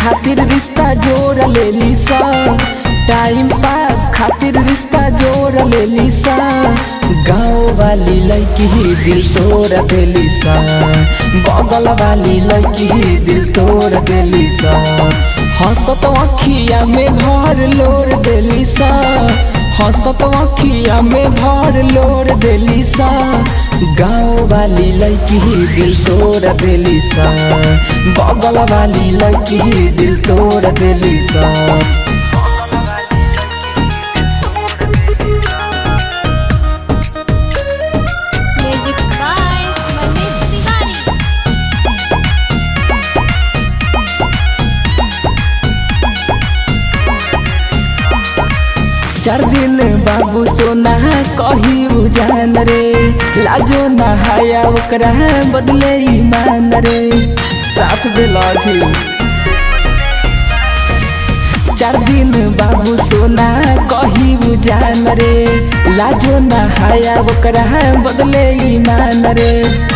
खातिर रिश्ता जोड़ लेली सा टाइम पास खातिर रिश्ता जोड़ लेली सा गाँव वाली लड़की ही दिल तोड़ देली सा बगल वाली लड़की ही दिल तोड़ देली सा हंसत अखिया में भर लोर देली सा हंसत अखिया में भर लोर देली सा गाँव वाली लड़की ही दिल तोड़ देली सा बगल वाली लड़की ही दिल तोड़ देली सा म्यूजिक बाय मनीष तिवारी चार दिन बाबू सोना कही उजान रे लाजो नहाया ओकरा बदले ईमान रे साथ देला छी चार दिन बाबू सोना कही उजान रे लाजो नहाया ओकरा बदले ईमान रे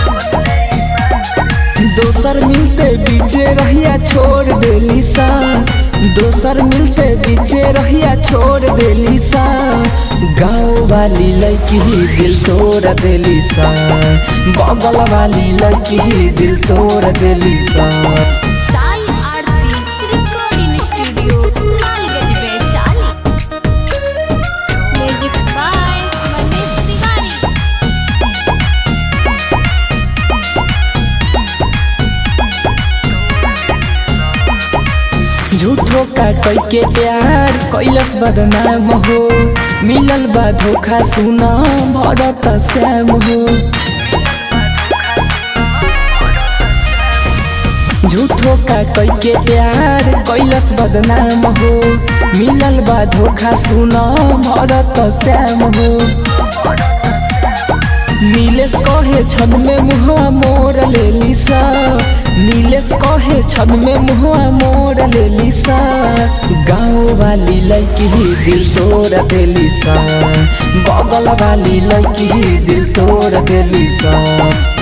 दोसर मिलते बीचे रहिया छोड़ देली सा दोसर मिलते बीचे रहिया छोड़ देली सा गाँव वाली लड़की ही दिल तोड़ देली सा बगल वाली लड़की ही दिल तोड़ देली सा Sai Aarti recording studio Lalganj Vaishali music by Manish Tiwari झूठो का कई के प्यार कैलस बदनाम हो मिलल बा धोखा सुना भरत श्याम हो झूठो का कई के प्यार कैलस बदनाम हो मिलल बा धोखा सुना भरत श्याम हो नीलेश कहे छद में मुहवा मोर लेली सा नीलेश कहे छद में मुहवा मोर लेली सा गाँव वाली लड़की ही दिल तोड़ देली सा बगल वाली लड़की ही दिल तोड़ देली सा